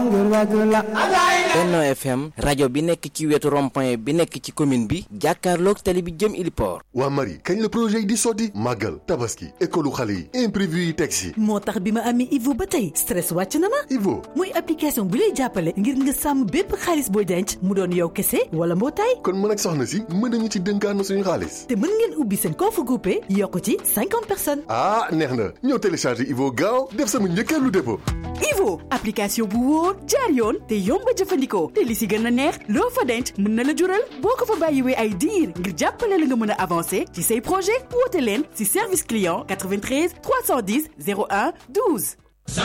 Benno FM rajo bi nekk ci wetu rond-point bi nekk ci commune bi jàkkaarloog tali bi jëm Iliport waa Marie kañ la projet yi di sotti màggal tabaski école xale yi imprévu yi teg si moo tax bi ma amee Ivo ba tey stress wàcc na ma Ivo muy application bu lay jàppale ngir nga sàmm bépp xaalis booy denc mu doon yow kese wala mbootaay kon mën ak soxna si mën nañu ci dënkaan suñu xaalis te mën ngeen ubbi seen compte groupé yokk ci cinquante personnes ah neex na ñëw télécharger Ivo gaaw def sama njëkkeelu dépôt Ivo application bu wóor jaar yoon te yomb a jëfandikoo te li si gën a neex loo fa denc mën na la jural boo ko fa bàyyiwee ay diir ngir jàppale la nga mën a avancer ci say projet woote leen si service client 93 310 01 12.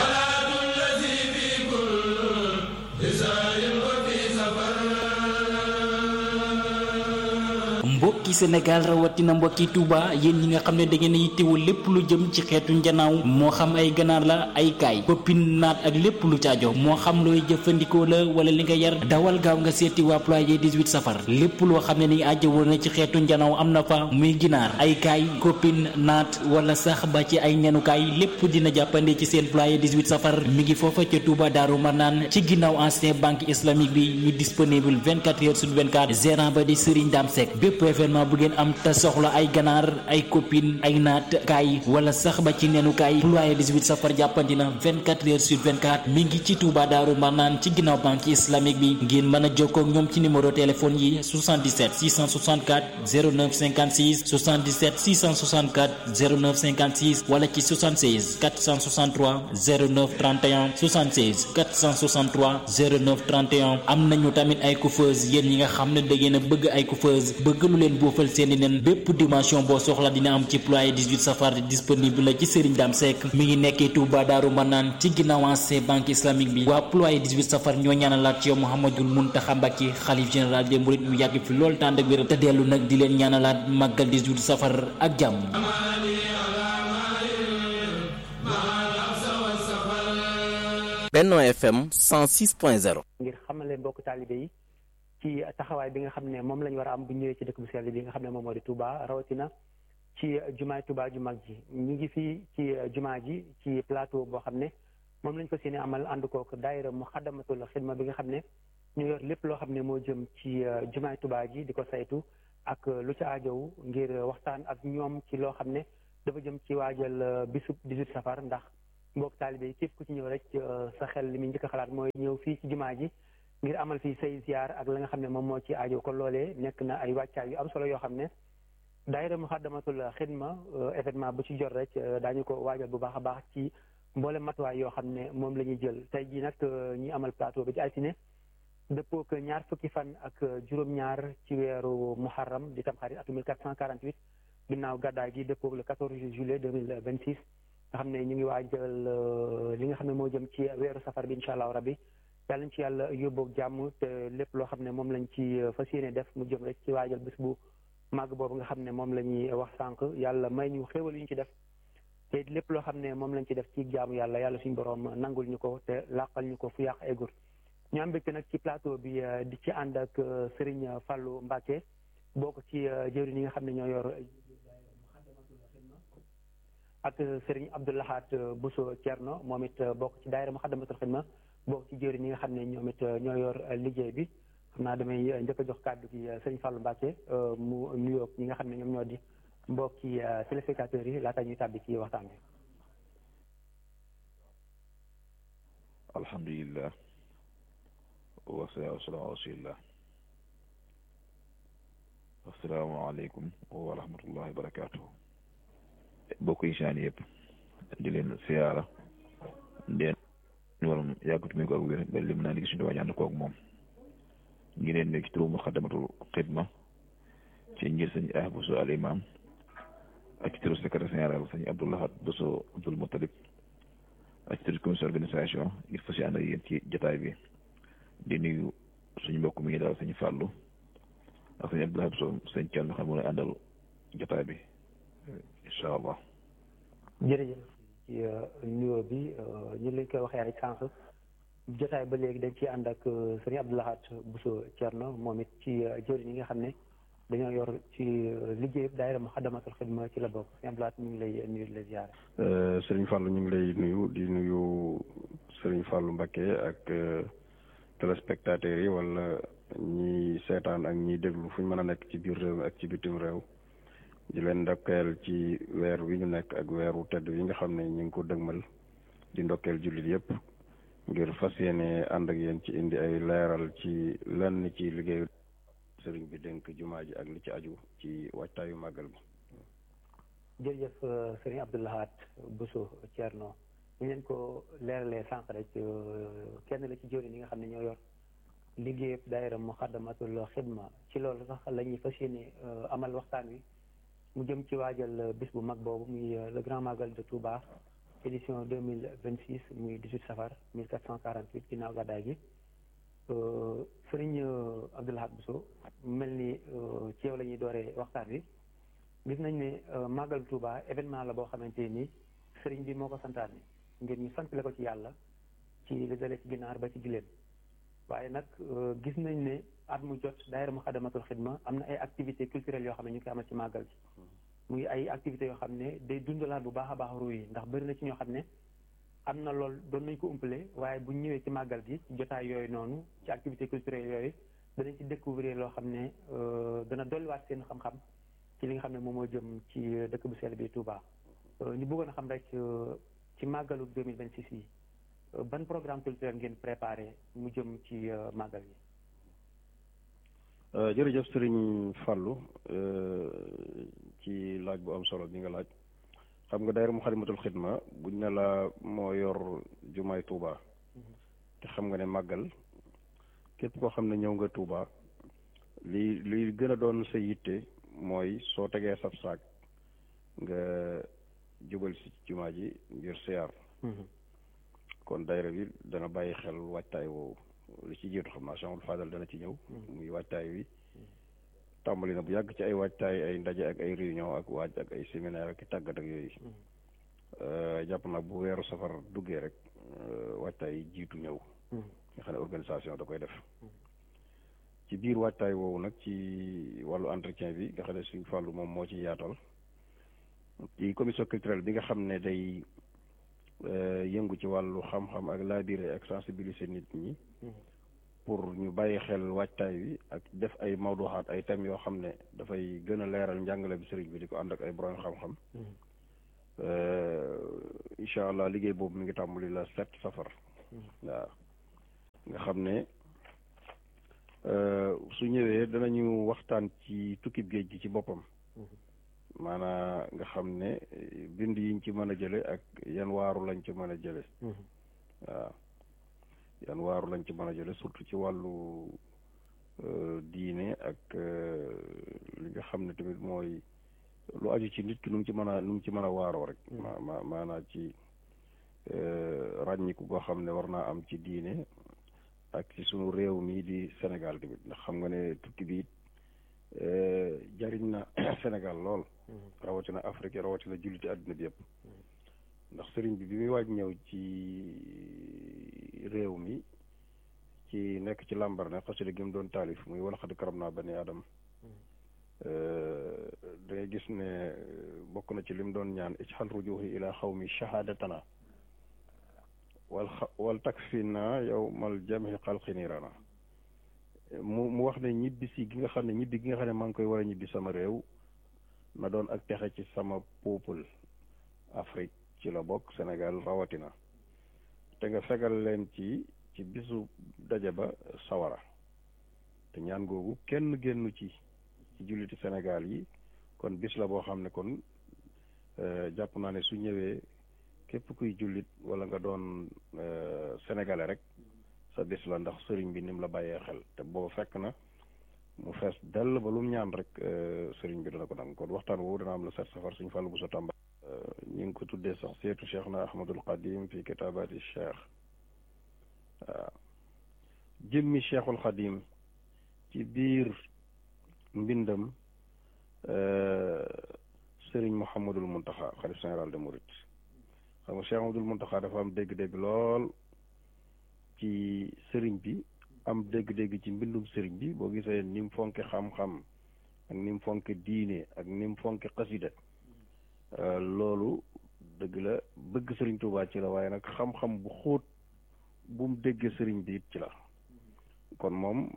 mbokki Sénégal rawatina mbokki Touba yéen ñi nga xam ne da ngeen a yittewoo lépp lu jëm ci xeetu njanaaw moo xam ay ganaar la ay kaay pëppin naat ak lépp lu caajo moo xam looy jëfandikoo la wala li nga yar dawal gaaw nga seeti waa ployé 18 safar lépp loo xam ne ni ajjawoo na ci xeetu njanaaw am na fa muy ginaar ay kaay koppin naat wala sax ba ci ay ñanukaay lépp dina jàppande ci seen ployé 18 safar mi ngi foofa ca Touba Daaru Marnaan ci ginnaaw ancien banque islamique bi ñu disponible 24 heures sur 24 gérant ba di Serigne Dame Seck bépp événement bu ngeen am te soxla ay ganaar ay copine ay naat kaay wala sax ba ci neenu kaay ployé 18 safar jàppandi na 24 heures sur 24 mi ngi ci Touba Daaru Marnaan ci ginnaaw banque islamique bi ngeen mën a jokkoo ak ñoom ci numéro téléphone yi 77 664 09 56 77 664 09 56 wala ci 76 463 09 31 76 463 09 31 am nañu tamit ay coiffeuse yéen ñi nga xam ne da ngeen a bëgg ay coiffeuse bëgg lu leen boofal seeni nen bépp dimension boo soxla dina am ci ployé 18 safar disponible la ci Serigne Dame Seck mi ngi nekkee Touba Daaru Manaan ci ginnaaw ancien banque islamique bi waa ployé 18 safar ñoo ñaanalaat ci yow Mouhamadul Mountakha Mbacké xalif général des mourides mu yàgg fi lool tànd ak wér te dellu nag di leen ñaanalaat màggal 18 safar ak jàmm Benno FM 106.0 ngir xamale mbokk taalibe yi ci taxawaay bi nga xam ne moom la ñu war a am bu ñëwee ci dëkk bu sell bi nga xam ne moom moo di Touba rawatina ci jumaay Touba ju mag ji ñu ngi fii ci jumaa ji ci plateau boo xam ne moom lañ ko seeni amal ànd kook daayira mu xaddamatul xidma bi nga xam ne ñu yor lépp loo xam ne moo jëm ci jumaay Touba ji di ko saytu ak lu ci aajow ngir waxtaan ak ñoom ci loo xam ne dafa jëm ci waajal bisub 18 safar ndax mbokk taalibe yi képp ku ci ñëw rek sa xel li muy njëkk a xalaat mooy ñëw fii ci jumaa ji ngir amal fii say ziar ak la nga xam ne moom moo ci aajo kon loolee nekk na ay wàccaay yu am solo yoo xam ne daayira muxaddamatul xidma événement bu ci jot rek daañu ko waajal bu baax a baax ci mboolem matuwaay yoo xam ne moom la ñuy jël tey jii nag ñi amal plateau bi ci altine dëppoo ak ñaar fukki fan ak juróom-ñaar ci weeru muharram di tamxarit atum 1448 ginnaaw gàddaay gi dëppoo le 14 juillet 2026 nga xam ne ñu ngi waajal li nga xam ne moo jëm ci weeru safar bi incha allahu rabbi yàlla nañ ci yàlla yóbboog jàmm te lépp loo xam ne moom lañ ci fas yéene def mu jëm rek ci waajal bés bu màgg boobu nga xam ne moom la ñuy wax sànq yàlla may ñu xéwal yu ñu ci def te lépp loo xam ne moom lañ ci def ci jaamu yàlla yàlla suñu borom nangul ñu ko te làqal ñu ko fu yàq eggul ñu am mbégte nag ci plateau bi di ci ànd ak Serigne Fallou Mbacké bokk ci jëwriñ yi nga xam ne ñoo yor ak Serigne Abdoulahat Bousso Thierno moom it bokk ci daayira Muxaddamatul Xidma bokk ci jëwriñ ñi nga xam ne ñoom it ñoo yor liggéey bi xam naa damay njëkk a jox kàddu gi Serigne Fallou Mbacké mu nuyoog ñi nga xam ne ñoom ñoo di mbokki téléspectateurs yi laata ñuy tàbbi ci waxtaan bi alhamdulillah wasalaatu wasalaamu ala rasulillah asalaamaaleykum wa rahmatullahi wa barakatuhu bokk yi saan yëpp di leen siyaara ndeen ñu waram yàggatu mi ko ak wér ba lim naa liggéey suñu dawaa ñaan koog moom ngi leen nekk ci turu Muxaddamatul Xidma ci njër sëñ ah Bousso al imam ak ci turu secrétaire général sëñ Abdoulahat Bousso Abdoul Moutalib ak ci turu commission organisation ngir fas ànd ak yéen ci jotaay bi di nuyu suñu mbokk mi ngi daal sëñ Fallou ak sëñ Abdoulahat Bousso sëñ Thiel xam ne àndal jotaay bi incha allah. jërëjëf ci nuyoo bi ñu leen koy waxee rek sànq jotaay ba léegi dañ ciy ànd ak sëriñ Abdoulahat Bousso Thierno moom it ci jëwriñ yi nga xam ne dañoo yor ci liggéey daayira Muxaddamatul Xidma ci la bokk sëñ Abdou Lahad ñu ngi lay nuyu di la ziare. Sëriñ Fallou ñu ngi lay nuyu di nuyu Sëriñ Fallou Mbacké ak téléspectateurs yi wala ñi seetaan ak ñiy déglu fu ñu mën a nekk ci biir réew mi ak ci bitim réew di leen ndokkeel ci weer wi ñu nekk ak weeru tedd yi nga xam ne ñu ngi ko dëgmal di ndokkeel jullit yépp ngir fas yéene ànd ak yéen ci indi ay leeral ci lenn ci liggéeyu sëriñ bi dénk jumaa ji ak li ci aju ci waajtaayu màggal bi jërëjëf sëriñ Abdou Lahad Bousso Thierno ñu leen ko leeralee sànq rek kenn la ci jëwriñ yi nga xam ne ñoo yor liggéeyub daayira Muxaddamatul Xidma ci loolu sax la ñuy fas yéene amal waxtaan wi mu jëm ci waajal bis bu mag boobu muy le grand magal de Touba édition deux mille vingt six muy dix huit safar mille quatre cent quarante huit ginnaaw gàddaay gi sëriñ Abdou Lahad Bousso mel ni ci yow la ñuy dooree waxtaan wi gis nañ ne magal Touba événement la boo xamante ni sëriñ bi moo ko santaane ngir ñu sant la ko ci yàlla ci li dalee ci ginaar ba ci giléem waaye nag gis nañ ne at mu jot daayira Muxaddamatul Xidma am na ay activités culturelles yoo xam ne ñu koy amal ci màggal ci muy ay activités yoo xam ne day dundalaat bu baax a baax ruu yi ndax bëri na ci ñoo xam ne am na lool doon nañ ko umpale waaye bu ñëwee ci màggal gi ci jotaay yooyu noonu ci activités culturelles yooyu danañ ci découvrir loo xam ne dana dolliwaat seen xam-xam ci li nga xam ne moom moo jëm ci dëkk bu sell bi Touba ñu bëggoon a xam rek ci màggalu 2026 yi ban programme culturel ngeen préparé mu jëm ci màggal yi jërëjëf sëriñ Fallou ci laaj bu am solo bi nga laaj xam nga daayira Muxaddamatul Xidma buñ ne la moo yor jumaay Touba te xam nga ne màggal képp koo xam ne ñëw nga Touba li li gën a doon sa yitte mooy soo tegee sab saak nga jubal si jumaa ji ngir siyaar kon daayira bi dana bàyyi xel waajtaay woowu li ci jiitu xam naa Cheikhul Fadal dana ci ñëw muy waajtaay wi tàmbali na bu yàgg ci ay waajtaay ay ndaje ak ay réunion ak waaj ak ay séminaire ak tàggat ak yooyu jàpp nag bu weeru safar duggee rek waajtaay yi jiitu ñëw nga xam ne organisation da koy def ci biir waajtaay woowu nag ci wàllu entretien bi nga xam ne suñ fàllu moom moo ci yaatal ci commission culturelle bi nga xam ne day yëngu ci wàllu xam-xam ak laabire ak sensibiliser nit ñi pour ñu bàyyi xel waajtaay wi ak def ay mawduxaat ay thèmes yoo xam ne dafay gën a leeral njàngale bi sëriñ bi di ko ànd ak ay borom xam-xam incha allah liggéey boobu mi ngi tàmbali la sept safar waaw nga xam ne su ñëwee danañu waxtaan ci tukkib géej gi ci boppam maanaa nga xam ne bind yiñ ci mën a jële ak yan waaru lañ ci mën a jële waaw yan waaru lañ ci mën a jële surtout ci wàllu diine ak li nga xam ne tamit mooy lu aju ci nit ki nu mu ci mën a nu mu ci mën a waaroo rek ma ma maanaa ci ràññiku goo xam ne war naa am ci diine ak ci sunu réew mii di Sénégal tamit ndax xam nga ne tukki bi jariñ na Sénégal lool rawatina Afrique rawatina julliti àdduna bi yëpp ndax sëriñ bi bi muy waaj ñëw ci réew mi ci nekk ci làmbar ne xasida gi mu doon taalif muy wala xad karam naa bani adam da ngay gis ne bokk na ci lim doon ñaan ijxal rujuhi ila xawmi shahadatana wal wal takfina yow mal jami xalqi niirana mu mu wax ne ñibbi si gi nga xam ne ñibbi gi nga xam ne maa ngi koy war a ñibbi sama réew na doon ak texe ci sama peuple Afrique ci la bokk Sénégal rawatina te nga fegal leen ci ci bisu daje ba sawara te ñaan googu kenn génnu ci ci julliti Sénégal yi kon bis la boo xam ne kon jàpp naa ne su ñëwee képp kuy jullit wala nga doon sénégalais rek sa bis la ndax sëriñ bi ni mu la bàyyee xel te boobu fekk na mu fees dell ba lu mu ñaan rek sëriñ bi dana ko nangu kon waxtaan woowu dana am la set safar suñu fàllu bu sa tàmba ñu ngi ko tuddee sax seetu cheikh na ahmadul qadim fi kitaabati cheikh waaw jëmmi cheikhul xadim ci biir mbindam sëriñ mouhamadul muntaxa xalif général de Mouride xam nga cheikh mouhamadul muntaxa dafa am dégg-dégg lool ci sëriñ bi am dégg-dégg ci mbindum sëriñ bi boo gisee ni mu fonke xam-xam ak ni mu fonke diine ak ni mu fonke xasida loolu dëgg la bëgg sëriñ Tuubaa ci la waaye nag xam-xam bu xóot bu mu déggee sëriñ bi it ci la kon moom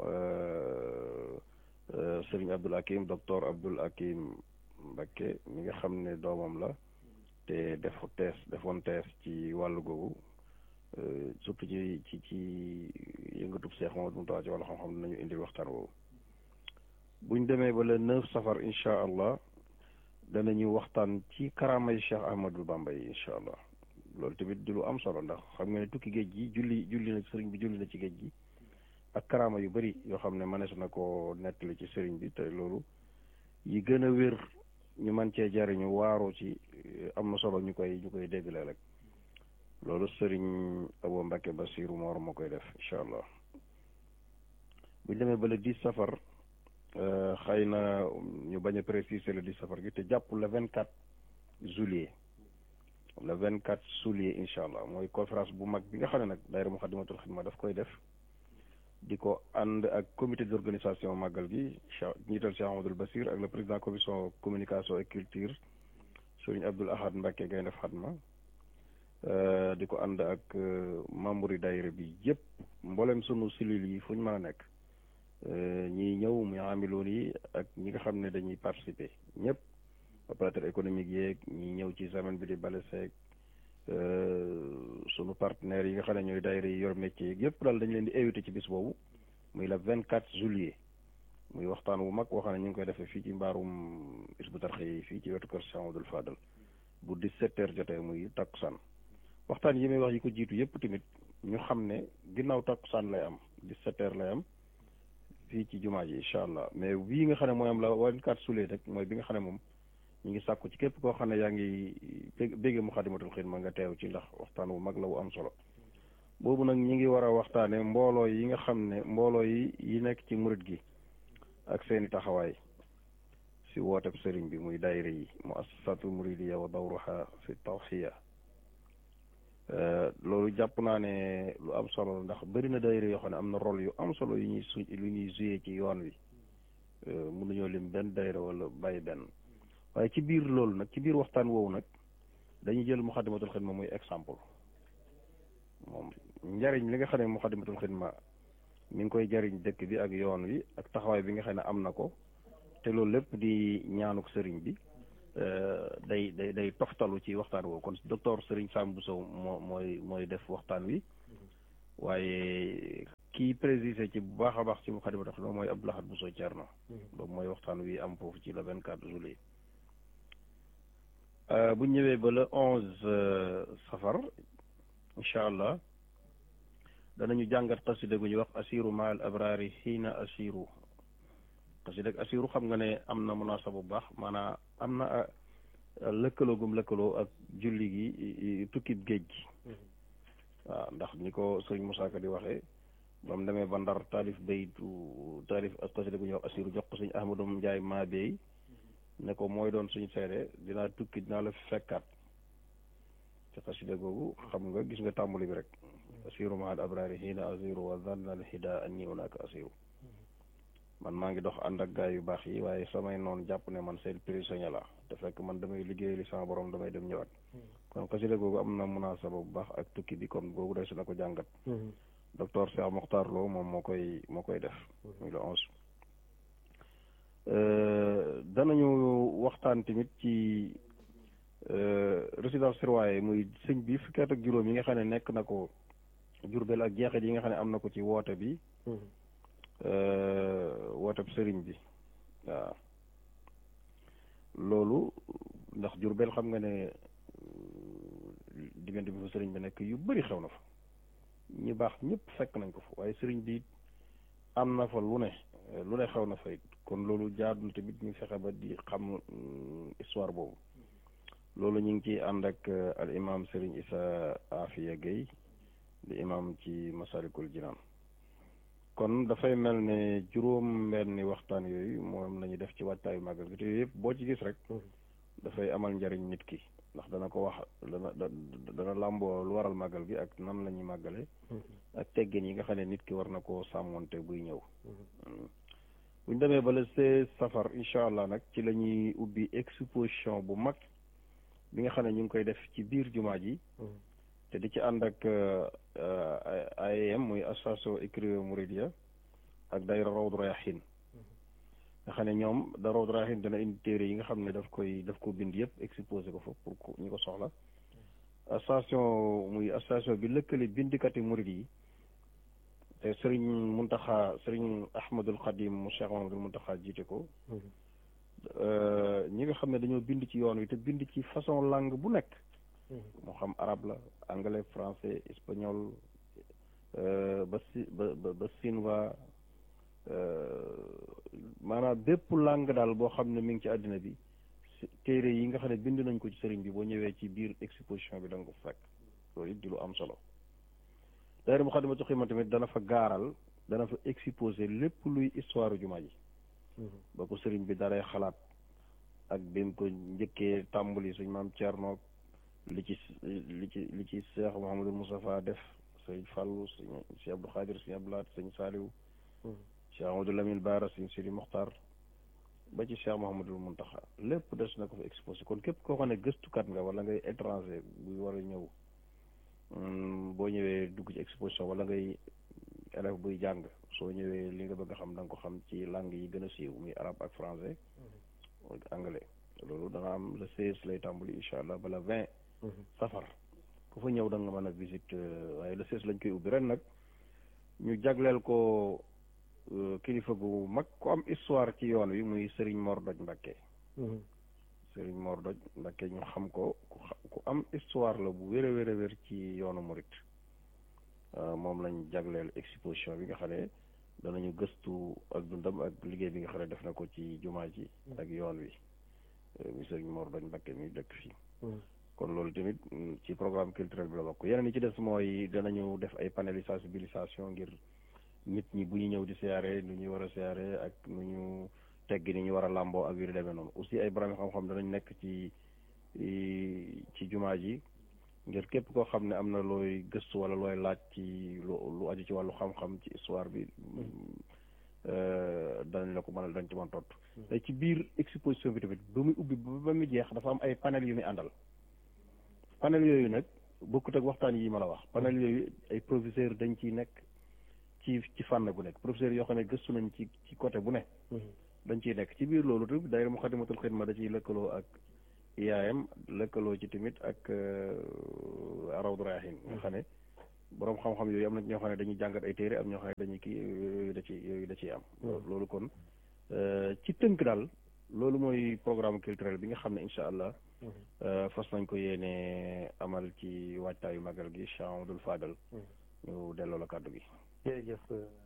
sëriñ Abdul Hakim docteur Abdul Hakim Mbakke mi nga xam ne doomam la te def tees defoon tees ci wàllu googu surtout ci ci ci yëngatub Seex Mamadu Muntaxa ci wàllu xam-xam dinañu indil waxtaan woowu buñ demee ba le neuf safar incha allah danañu waxtaan ci karaama yi Cheikh Ahmadul Bamba yi incha allah loolu tamit di lu am solo ndax xam nga ne tukki géej gi julli julli na sëriñ bi julli na ci géej gi ak karaama yu bari yoo xam ne mënees na ko nettali ci sëriñ bi te loolu yi gën a wér ñu mën cee jariñu waaroo ci am na solo ñu koy ñu koy déggle rek loolu sëriñ Abo Mbacke Basiru Moor moo koy def incha allah buñ demee ba le dix safar xëy na ñu bañ a préciser le dix safar gi te jàpp le vingt quatre juillet le vingt quatre juillet incha allah mooy conférence bu mag bi nga xam ne nag daayira Muxaddamatul Xidma daf koy def di ko ànd ak comité d' organisation màggal gi Cheikh njiital Cheikh Amadou Basir ak le président commission communication et culture sëriñ Abdoul Ahad Mbacke Gaynde Fatma di ko ànd ak membre yi daayira bi yëpp mboolem sunu cellules yi fu ñu mën a nekk ñiy ñëw muy amiloon yi ak ñi nga xam ne dañuy participer ñëpp opérateur économique yeeg ñi ñëw ci semaine bi di bale seeg sunu partenaires yi nga xam ne ñooy daayira yi yor métier yeeg yëpp daal dañ leen di invité ci bis boobu muy le vingt quatre juillet muy waxtaan wu mag woo xam ne ñu ngi koy defee fii ci mbaarum Hizbut Tarqiyyah yi fii ci wetu kër Cheikh Amadou Fadal bu dix-sept heures jotee muy takkusaan waxtaan yi may wax yi ko jiitu yëpp tamit ñu xam ne ginnaaw takkusaan lay am dix-sept heures lay am fii ci jumaa ji incha allah mais bii nga xam ne mooy am la vingt-quatre juillet rek mooy bi nga xam ne moom ñu ngi sàkku ci képp koo xam ne yaa ngi bégge Muxaddamatul Xidma nga teew ci ndax waxtaan wu mag la wu am solo boobu nag ñi ngi war a waxtaane mbooloo yi nga xam ne mbooloo yi yi nekk ci murit gi ak seeni taxawaay si wooteb sëriñ bi muy daayira yi mu assasatu muridiya wa dawruha fi tawxiya loolu jàpp naa ne lu am solo ndax bëri na daayira yoo xam ne am na rôle yu am solo yu ñuy su yu ñuy joué ci yoon wi mënuñoo lim benn daayira wala bàyyi benn waaye ci biir loolu nag ci biir waxtaan woowu nag dañuy jël Muxaddamatul Xidma muy exemple moom njariñ li nga xam ne Muxaddamatul Xidma mi ngi koy jariñ dëkk bi ak yoon wi ak taxawaay bi nga xam ne am na ko te loolu lépp di ñaanuk sëriñ bi day day day toftalu ci waxtaan woowu kon docteur Sëriñ Sam Bousso moo mooy mooy def waxtaan wi waaye kii précisé ci bu baax a baax ci Muxaddamatul Xidma mooy Abdou Lahad Bousso Thierno boobu mooy waxtaan wi am foofu ci le vingt quatre juillet bu ñëwee ba le onze safar incha allah danañu jàngat xasida gu ñuy wax asiru maal abrari xiina asiru xasida asiru xam nga ne am na munaasaba bu baax maanaam am na lëkkaloo gum lëkkaloo ak julli gi tukkib géej gi waaw ndax ni ko sëriñ Moussa Ka di waxee ba mu demee ba ndar taalif baytu taalif ak xasida gu ñuy wax asiru jox ko sëñ Ahmadou Ndiaye maa beey ne ko mooy doon suñu seede dinaa tukki dinaa la fekkaat ci xasida googu xam nga gis nga tàmbali bi rek asiru mahal abrari xiina asiru wa zanna al hida anni unaka asiru man maa ngi dox ànd ak gaay yu baax yi waaye samay noonu jàpp ne man seen prisonnier la te fekk man damay liggéey li sama borom damay dem ñëwaat kon xasida googu am na munaasaba bu baax ak tukki bi kon googu day su na ko jàngat docteur Cheikh Mokhtar Lo moom moo koy moo koy def muy le onze danañu waxtaan tamit ci résidence surveillée muy sëñ bi fukki at ak juróom yi nga xam ne nekk na ko Jurbel ak jeexit yi nga xam ne am na ko ci woote bi woote sëriñ bi waaw loolu ndax Jurbel xam nga ne diggante bi fa sëriñ bi nekk yu bari xew na fa ñi baax ñëpp fekk nañ ko fa waaye sëriñ bi am na fa lu ne lu ne xew na fa it kon loolu jaadul tamit ñu fexe ba di xam histoire boobu loolu ñu ngi ciy ànd ak al imam Serigne Issa Afia Gueye di imam ci Masalikul Jinaan kon dafay mel ne juróom benni waxtaan yooyu moom lañu def ci waajtaayu màggal gi te yooyu yëpp boo ci gis rek dafay amal njariñ nit ki ndax dana ko wax dana dana làmboo lu waral màggal gi ak nan la ñuy màggale ak teggin yi nga xam ne nit ki war na koo sàmmonte buy ñëw bu ñu demee ba le seize safar incha allah nag ci la ñuy ubbi exposition bu mag bi nga xam ne ñu ngi koy def ci biir jumaa ji te di ci ànd ak AEM muy association écrivain Mouridia ak daayira Rawdu Rayaahiin nga xam ne ñoom da Rawdu Rayaahiin dana indi téere yi nga xam ne daf koy daf ko bind yëpp exposé ko fa pour ñu ko soxla association muy association bi lëkkale bindikati murid yi te sëriñ Muntaxa sëriñ Ahmadul Xadim mu Cheikh Mahamadul Muntaxa jiite ko ñi nga xam ne dañoo bind ci yoon wi te bind ci façon langue bu nekk moo xam arabe la anglais français espagnol ba si ba ba sinwa maanaam bépp langue daal boo xam ne mi ngi ci àddina bi téere yi nga xam ne bind nañ ko ci sëriñ bi boo ñëwee ci biir exposition bi da nga ko fekk loolu it di lu am solo daayira Moukhaddamatoul Khidma tamit dana fa gaaral dana fa exposé lépp luy histoire jumaa ji ba ko sëriñ bi daree xalaat ak bi mu ko njëkkee tàmbali suñ maam Thierno li ci li ci li ci Cheikh Mouhamadou Moustapha def sëñ Fallou sëñ Cheikh Abdou Khadir sëñ Abdoulaat sëñ Saliou Cheikh Amadou Lamine Bara sëñ Sidi Mokhtar ba ci Cheikh Mouhamadou Mountakha lépp des na ko fa exposé kon képp koo xam ne gëstukat nga wala ngay étranger buy war a ñëw boo ñëwee dugg ci exposition wala ngay élève buy jàng soo ñëwee li nga bëgg a xam da nga ko xam ci langue yi gën a siiw muy arabe ak français ak anglais loolu da nga am le seize lay tàmbali incha allah ba le vingt safar ku fa ñëw da nga mën a visite waaye le seize lañ koy ubbi ren nag ñu jagleel ko kilifa gu mag ku am histoire ci yoon wi muy Serigne Mor Doj Mbakke Serigne Mor Doj Mbakke ñu xam ko ku am histoire la bu wér a wér a wér ci yoonu murit moom lañ jagleel exposition bi nga xam ne danañu gëstu ak dundam ak liggéey bi nga xam ne def na ko ci jumaa ji ak yoon wi muy Serigne Mor Doj Mbakke mi dëkk fii kon loolu tamit ci programme culturel bi la bokk yeneen yi ci des mooy danañu def ay panel sensibilisation ngir nit ñi bu ñu ñëw di siyaare nu ñuy war a siyaare ak nu ñu tegg ni ñu war a làmboo ak yu demee noonu aussi ay borom xam-xam danañ nekk ci ci jumaa ji ngir képp koo xam ne am na looy gëstu wala looy laaj ci lu lu aju ci wàllu xam-xam ci histoire bi danañ la ko mën a dañ ci mën tontu. te ci biir exposition bi tamit ba muy ubbi ba muy jeex dafa am ay panel yu muy àndal panel yooyu nag bokkut ak waxtaan yi ma la wax panel yooyu ay professeur dañ ciy nekk ci ci fànn bu nekk professeur yoo xam ne gëstu nañ ci ci côté bu ne dañ ciy nekk ci biir loolu tamit daayira Moukhaddamatoul Khidma da ciy lëkkaloo ak IAM lëkkaloo ci tamit ak Rawdu Rayaahiin nga xam ne boroom xam-xam yooyu am na ñoo xam ne dañuy jàngat ay téere am ñoo xam ne dañuy kii yooyu da ci yooyu da ciy am loolu kon ci tënk daal loolu mooy programme culturel bi nga xam ne incha allah fas nañ ko yéene amal ci waajtaayu magal gi Cheikh Amadou Fadal ñu delloo la kàddu gi jërëjëf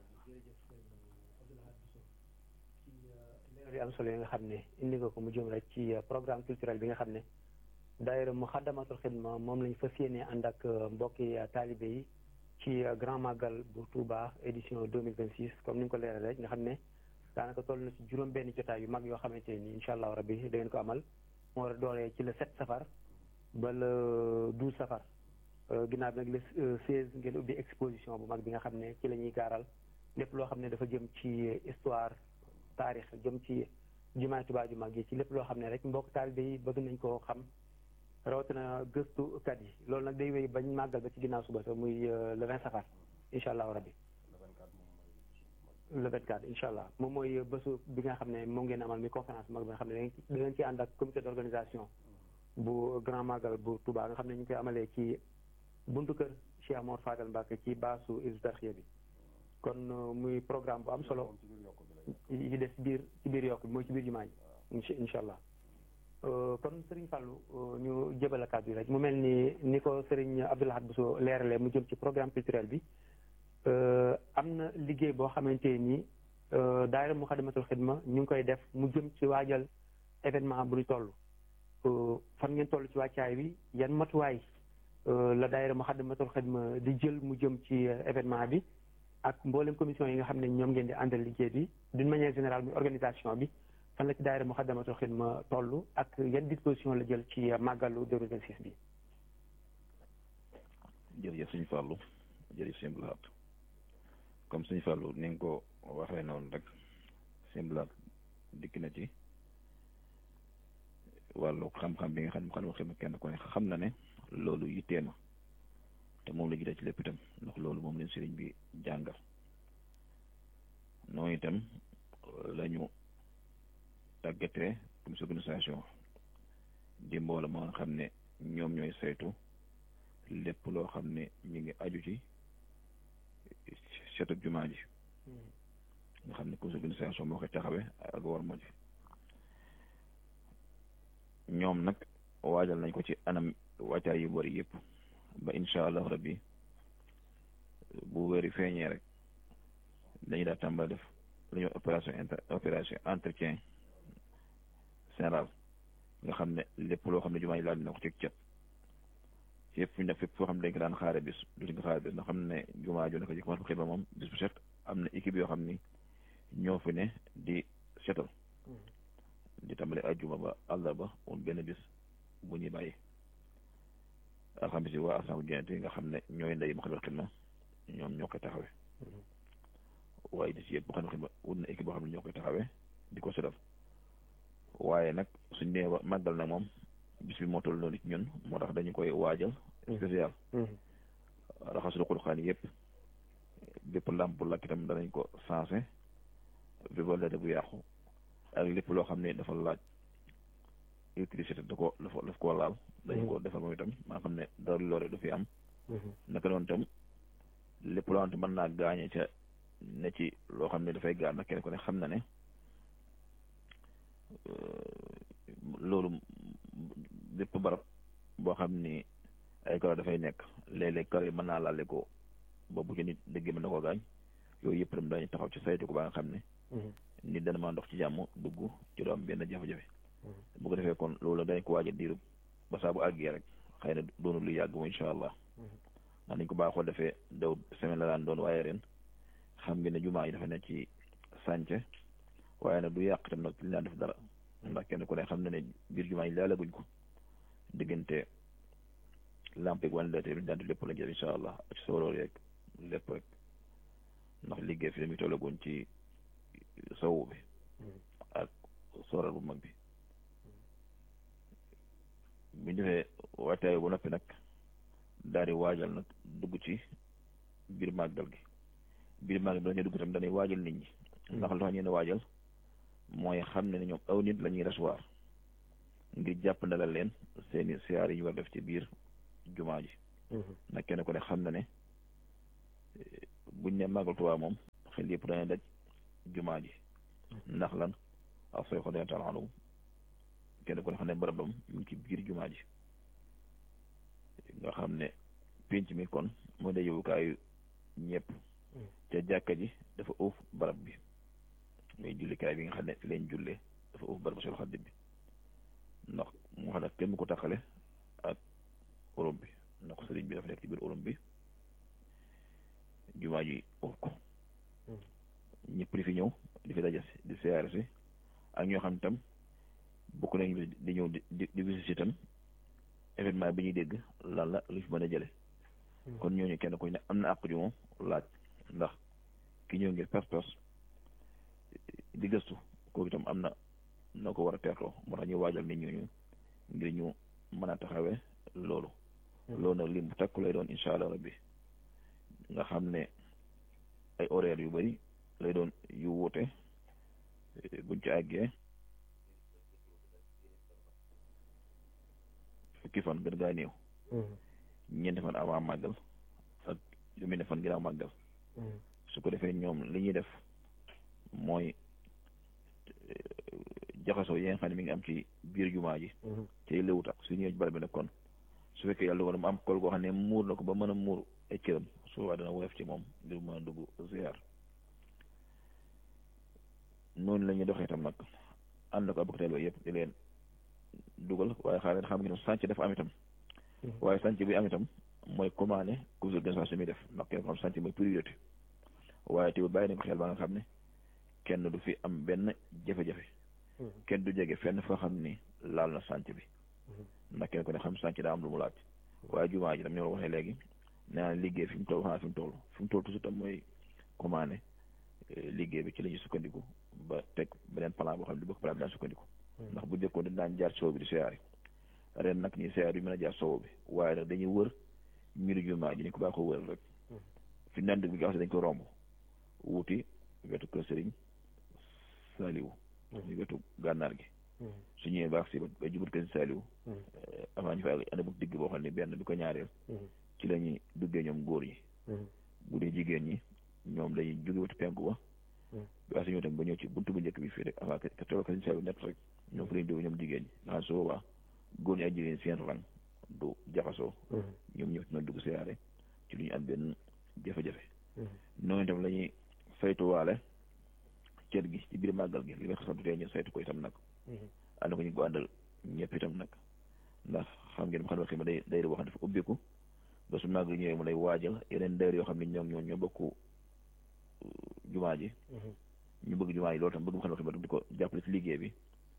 leer yu am solo yi nga xam ne indi nga ko mu jëm rek ci programme culturel bi nga xam ne daayira Moukhaddamatoul Khidma moom lañ fas yéene ànd ak mbokki taalibe yi ci grand magal bu Touba édition deux mille vingt six comme ni nga ko leeral rek nga xam ne daanaka toll na ci juróom benn jotaay yu mag yoo xamante ni incha allah rabbi da ngeen ko amal moo war a dooree ci le sept safar ba le douze safar ginnaaw bi nag le seize ngeen ubbi exposition bu mag bi nga xam ne ci la ñuy gaaral lépp loo xam ne dafa jëm ci histoire taarix jëm ci jumaay Tuubaa ju mag yi ci lépp loo xam ne rek mbokk taalibe yi bëgg nañ koo xam rawatina gëstukat yi loolu nag day wéy bañ màggal ba ci ginnaaw suba sa muy le vingt safar incha allahu rabbi le vingt quatre incha allah moom mooy bésu bi nga xam ne moom ngeen amal mi conférence mag bi nga xam ne da ngeen ci ànd ak comité d' organisation bu grand magal bu Touba nga xam ne ñu koy amalee ci buntu kër Cheikh Mor Fadal Mbacke ci baasu Hizbut Tarqiyyah bi kon muy programme bu am solo yi des biir ci biir yokk bi mooy ci biir jumaa ji incha allah kon Serigne Fallou ñu jëbal a kàddu yi rek mu mel ni ni ko Serigne Abdou Lahad Bousso leeralee mu jëm ci programme culturel bi am na liggéey boo xamante ni daayira Moukhaddamatoul Khidma ñu ngi koy def mu jëm ci waajal événement bu ñu toll fan ngeen toll ci wàccaay bi yan matuwaay la daayira Moukhaddamatoul Khidma di jël mu jëm ci événement bi ak mboolem commission yi nga xam ne ñoom ngeen di àndal liggéey bi d'une manière générale muy organisation bi fan la ci daayira Moukhaddamatoul Khidma toll ak yan disposition la jël ci màggalu 2026 bi. jërëjëf suñu Fallou jërëjëf suñu Abdou Lahad comme suñu Fallou ni nga ko waxee noonu rek simblaat dikk na ci wàllu xam-xam bi nga xam ne mu xam ne kenn ku ne xam na ne loolu yittee na te moom la jiite ci lépp itam ndax loolu moom leen sëriñ bi jàngal noonu itam la ñu tàggatee comme organisation di mbooloo moo nga xam ne ñoom ñooy saytu lépp loo xam ne mi ngi aju ci setu jumaa ji nga xam ne comme organisation moo koy taxawee ak war ma ji ñoom nag waajal nañ ko ci anam wàccaay yu bari yëpp ba incha allah rabbi bu wéri feeñee rek dañu daa tàmbali def lu ñuy opération inter opération entretien général nga xam ne lépp loo xam ne jumaa yi laal dina ko ci cet yëpp fu ñu def fépp foo xam ne dañ ko daan xaare bis duñ ko xaare bis nga xam ne jumaa ju nekk ci commencé xidma moom bis bu set am na équipe yoo xam ni ñoo fi ne di setal di tàmbali ajjuma ba àllarba wala benn bis bu ñuy bàyyi alxamis yi waa assemblée générale nga xam ne ñooy ndey Moukhaddamatoul Khidma ñoom ñoo koy taxawee waaye di si yëpp Moukhaddamatoul Khidma wut na équipe boo xam ne ñoo koy taxawee di ko setal waaye nag suñ nee màggal nag moom bis bi moo toll noonu ci ñun moo tax dañu koy waajal spécial raxas ruqul xaan yëpp bépp làmp bu lakk itam danañ ko sensé vibrador bu yàqu ak lépp loo xam ne dafa laaj électricité da ko dafa daf koo laal dañu ko defal moom itam maa xam ne dara loore du fi am naka noonu itam lépp loo xam ne mën naa gaañe ca ne ci loo xam ne dafay gaañ nag kenn ku ne xam na ne loolu bépp barab boo xam ni ay karo dafay nekk léeg-léeg karo yi mën naa laale ko ba bu ci nit dëgg mën na koo gaañ yooyu yëpp itam dañu taxaw ci saytu ko ba nga xam ne nit dana maa ndox ci jàmm dugg ci doo am benn jafe-jafe bu ko defee kon loolu dañ ko waaj a diiru ba saa bu àggee rek xëy na doonu lu yàgg mu incha allah ndax nañ ko baaxoo defee daw semaine la daan doon waaye ren xam nga ne jumaa yi dafa ne ci sànce waaye nag du yàq tam nag li daan def dara ndax kenn ku ne xam na ne biir jumaa yi laalaguñ ko diggante lampe ak wàllu bi daan def lépp la jël incha allah ak sooroor yeeg lépp rek ndax liggéey fi dañuy tollaguñ ci sowu bi ak sooral bu mag bi bu ñu defee waajtaay bu noppi nag daal di waajal nag dugg ci biir màggal gi biir màggal bi dañuy dugg tam dañuy waajal nit ñi ndax lu tax ñu ne waajal mooy xam ne ñoom aw nit la ñuy recevoir ngir jàpp ndalal leen seeni siyaar yi ñu war def ci biir jumaa ji nag kenn ko ne xam na ne buñ ne màggal Tuubaa moom xel yëpp dañuy daj jumaa ji ndax lan ak sooy xodee taala anhu kenn ku ne xam ne barabam mu ngi ci biir jumaa ji nga xam ne pénc mi kon mooy day yowukaayu ñëpp te jàkka ji dafa uuf barab bi muy jullikaay bi nga xam ne fi leen jullee dafa uuf barab Seexul Xadiim bi ndax moo xam ne kenn ko taxale ak urum bi ndax sëriñ bi dafa nekk ci biir urum bi jumaa ji uuf ko ñëpp di fi ñëw di fi daje di siyaare si ak ñoo xam itam bokk nañu di ñëw di di di visite itam événement bi ñuy dégg lan la lu fi mën a jële kon ñooñu kenn ku ne am na àq ju moom laaj ndax ki ñëw ngir pas-pas di gëstu kooku itam am na noo ko war a teertoo moo tax ñu waajal nit ñooñu ngir ñu mën a taxawee loolu loolu nag lim bu takku lay doon incha allah rabbi nga xam ne ay horaire yu bari lay doon yu wuute buñ ci àggee fukki fan gën gaa néew ñeenti fan avant màggal ak lu mu ne fan ginnaaw màggal su ko defee ñoom li ñuy def mooy jaxasoo yi nga xam ne mi ngi am ci biir jumaa ji cay léwut ak su ñëwee ci barab bi nag kon su fekkee yàlla dogal mu am kol goo xam ne muur na ko ba mën a muur ay cëram su boobaa dana woyof ci moom ngir mën a dugg ziar noonu la ñuy doxee itam nag ànd ko abok teeloo yëpp di leen dugal waaye xaaral xam nga ne sànc dafa am itam waaye sànc bi am itam mooy commandé comité d'organisation mi def ndax kenn ko xam sànc mooy priorité waaye te bàyyi nañ ko xel ba nga xam ne kenn du fi am benn jafe-jafe kenn du jege fenn foo xam ni laal na sànc bi ndax kenn ko ne xam sànc daa am lu mu laaj waaye jumaa ji tam ñoo waxee léegi nee naa liggéey fi mu toll xanaa fi mu toll fi mu toll toujours tam mooy commandé liggéey bi ci la ñuy sukkandiku ba teg beneen plan boo xam ne du bokk plan bi daan sukkandiku ndax bu njëkkoon dañ daan jaar sow bi di siyaare ren nag ñi siyaare bi mën a jaar sow bi waaye nag dañuy wër miru jumaa ji ni ko baa ko wër rek fi naan bi nga xam ne dañ ko romb wuti wetu kër sëriñ Saliou ñu wetu gànnaar gi su ñëwee baax si ba jubut kër Saliou avant ñu fa ànd bu digg boo xam ne benn bi ko ñaareel ci la ñuy duggee ñoom góor ñi bu dee jigéen ñi ñoom dañuy jóge wetu penku ba baa si ñëw tam ba ñëw ci buntu bu njëkk bi fii rek avant que tool kër Saliou net rek ñoom fa lañu dugg ñoom jigéen ñi nga xam su boobaa góor ñi ak jigéen seen rang du jaxasoo ñoom ñëpp ñoo dugg siyaare ci lu ñu am benn jafe-jafe noonu itam la ñuy saytuwaale cër gi ci biir màggal gi li nga xam ne ñu saytu ko itam nag ànd ko ñu ko àndal ñëpp itam nag ndax xam ngeen xam ne day day wax dafa ubbiku ba su màggal ñëwee mu lay waajal yeneen dayr yoo xam ne ñoom ñoo ñoo bokk jumaa ji ñu bëgg jumaa ji loolu tam bëgg xam ne di ko jàppale ci liggéey bi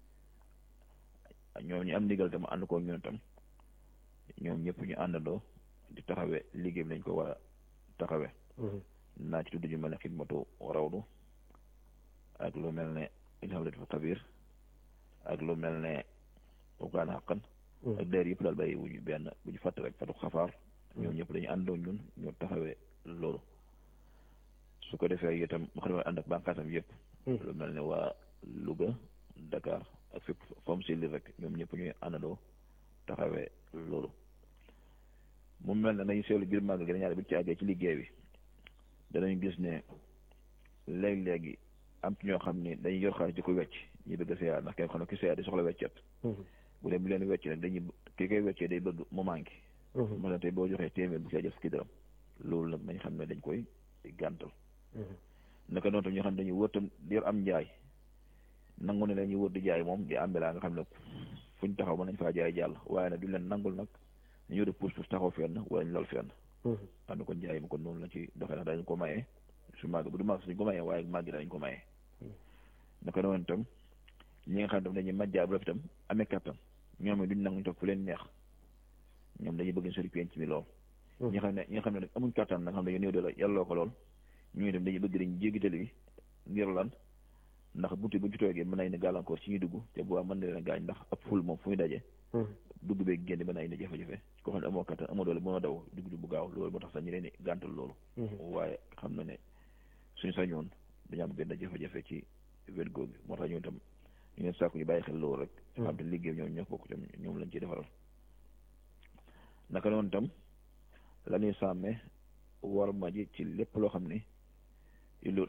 ñoom ñu am ndigal tam ànd ko ñun tam ñoom ñëpp ñu àndandoo di taxawe liggéey bi nañ ko war a taxawe naa ci tudd ñu mel ne xidmatu rawdu ak lu mel ne ilhamlatif kabir ak lu mel ne ukaan xaqan ak dayr yëpp daal bàyyi wuñu benn bu ñu fàtte rek fatu xafaar ñoom ñëpp dañu àndoo ñun ñu taxawee loolu su ko defee itam mu xam ne ànd ak bànqaasam yëpp lu mel ne waa Louga Dakar ak fépp fam si li rek ñoom ñëpp ñuy àndandoo taxawee loolu mu mel ne nañu seetlu biir màgg gi ñaare bi ci àggee ci liggéey bi danañ gis ne léeg-léegi am ci ñoo xam ne dañuy yor xaalis di ko wecc ñi bëgg a seyaar ndax kenn xam ne ki seyaar di soxla weccet bu dee bu leen wecc nag dañuy ki koy weccee day bëgg mu manqué moo tax tey boo joxee téeméer bu caa jël fukki dërëm loolu nag nañ xam ne dañ koy gàntal naka noonu tam ñoo xam ne dañuy wër tam di yor am njaay nangu ne dañuy wër di jaay moom di ambelaa nga xam ne fuñ taxaw mën nañ faa jaay jàll waaye nag duñ leen nangul nag ñu yore pour pour taxaw fenn wala ñu lal fenn xam ne kon jaay ma kon noonu la ci doxee ndax dañ ko mayee su màgg bu du màgg suñ ko mayee waaye màgg dañ ko mayee naka noonu itam ñi nga xam ne tam dañuy majjaa bu rafet itam amee kattan ñoom it duñ nangu ñu toog fu leen neex ñoom dañuy bëgg sori penc mi lool ñi nga xam ne ñi nga xam ne nag amuñ kattan nag xam ne néew de la yàlloo ko lool ñu itam dañuy bëgg dañu jéggi tali bi ngir lan ndax buntu bu ñu toogee mën nañ ne gàllankoor ci ñuy dugg te bu mën na leen gaañ ndax ab ful moom fu muy daje dugg beeg génn mën nañ ne jafe-jafe koo xam ne amoo kattan amoo doole mënoo daw dugg bu gaaw loolu moo tax sax ñu leen di gàntal loolu waaye xam na ne suñu sañoon dañu am benn jafe-jafe ci wet googu moo tax ñun itam ñu leen sàkku ñu bàyyi xel loolu rek xam te liggéey ñoom ñoo bokk tam ñoom lañ ciy defaral naka noonu tam la ñuy sàmmee war ma ji ci lépp loo xam ne